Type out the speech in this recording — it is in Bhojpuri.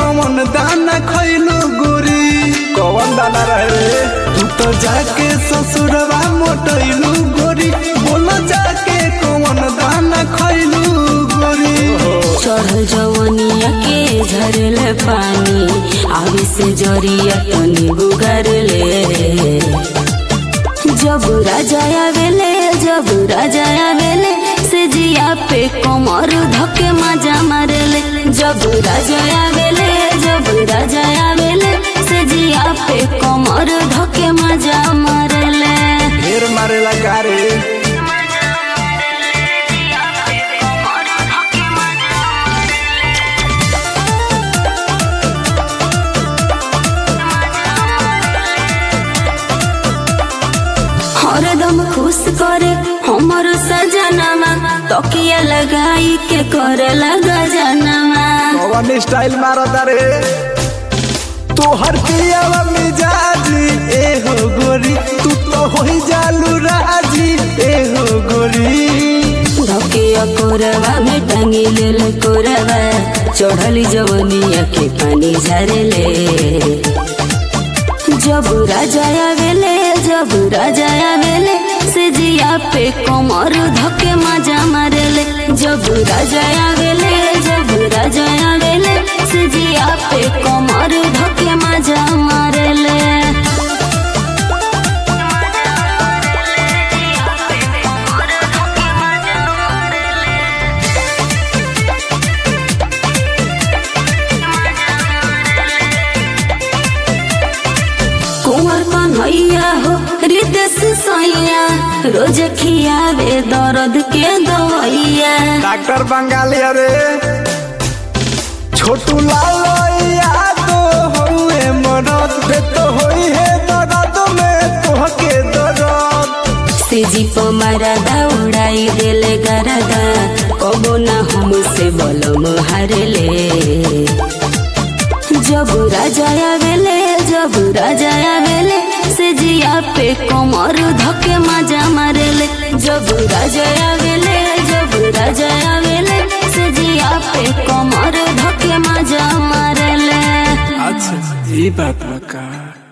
कौन दाना खैलू गोरी कौन दाना रहे तू तो जाके ससुरवा मोटैलू गोरी बोलो जाके कौन दाना खैलू गोरी चढ़ल जवनिया के झरल पानी आवे से जरिया तनी गुगर ले जब राजा आवेले जब राजा आवेले से जिया पे कमर धके मजा मारेले जब राजा आवेले जब राजा आवेले से जिया पे कमर धके मजा मारेले ढेर मारेला गारे हरदम खुश करे हमर सजनमा तकिया लगाई के करे लगा जनमा कौन स्टाइल मारता रे तोहर पियावा मिजाजी ए हो गोरी तू तो होई जालू राजी ए हो गोरी धके कोरवा में टांगी लेल कोरवा चढ़ली जवनिया के पानी झरले जब राजा आवेले जब राजा आवेले से जिया पे कमर धके मजा मारेले जब राजा आवेले जब राजा आवेले से जिया पे कमर धके मजा मारेले कुंवर कन्हैया हो हृदय सैया रोज खियावे दर्द के दवैया डॉक्टर बंगाली अरे छोटू लाल यादो होए मरद बे तो होई है दर्द में तोहके दर्द से जीप मारा दौड़ाई देले गरदा कबो ना हमसे बलम हारले जब राजा आवेले जब राजा आवेले से जिया पे कमर धके मजा मारेले जब राजा आवेले जब राजा आवेले से जिया पे कमर धके मजा मारेले अच्छा ये बात बका